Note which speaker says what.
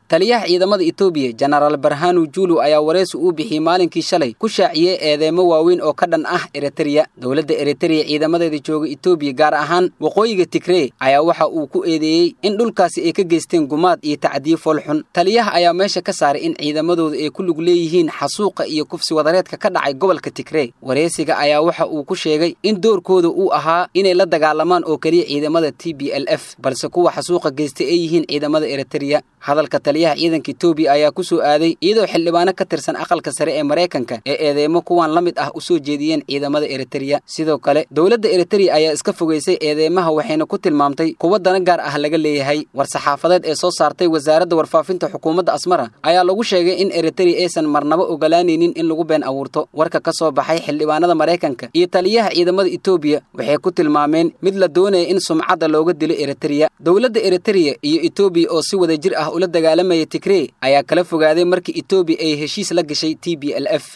Speaker 1: taliyaha ciidamada etoobiya jenaraal barhanu julu ayaa wareysi uu bixiyey maalinkii shalay ku shaaciyey eedeemo waaweyn oo ka dhan ah eritreya dowladda eritreya ciidamadeeda jooga etoobiya gaar ahaan waqooyiga tigree ayaa waxa uu ku eedeeyey in dhulkaasi ay ka geysteen gumaad iyo tacdiye foolxun taliyaha ayaa meesha ka saaray in ciidamadooda ay ku lug leeyihiin xasuuqa iyo kufsi wadareedka ka dhacay gobolka tigree wareysiga ayaa waxa uu ku sheegay in doorkooda uu ahaa inay la dagaalamaan oo keliya ciidamada t b l f balse kuwa xasuuqa geystay ay yihiin ciidamada eritreya hadalka taliyaha ciidanka etoobiya ayaa ku soo aaday iyadoo xildhibaano ka tirsan aqalka sare ee maraykanka ee eedeemo kuwan la mid ah u soo jeediyeen ciidamada eritreya sidoo kale dowladda eritreya ayaa iska fogeysay eedeemaha waxayna ku tilmaamtay kuwa dana gaar ah laga leeyahay war-saxaafadeed ee soo saartay wasaaradda warfaafinta xukuumadda asmara ayaa lagu sheegay in eritreya aysan marnaba ogolaanaynin in lagu been abuurto warka ka soo baxay xildhibaanada maraykanka iyo taliyaha ciidamada etoobiya waxay ku tilmaameen mid la doonaya in sumcadda looga dilo eritreya dowladda eritreya iyo etoobiya oo si wada jir ah ula dagaalamaya tigree ayaa kala fogaaday markii etoobiya ay heshiis la gashay t b l f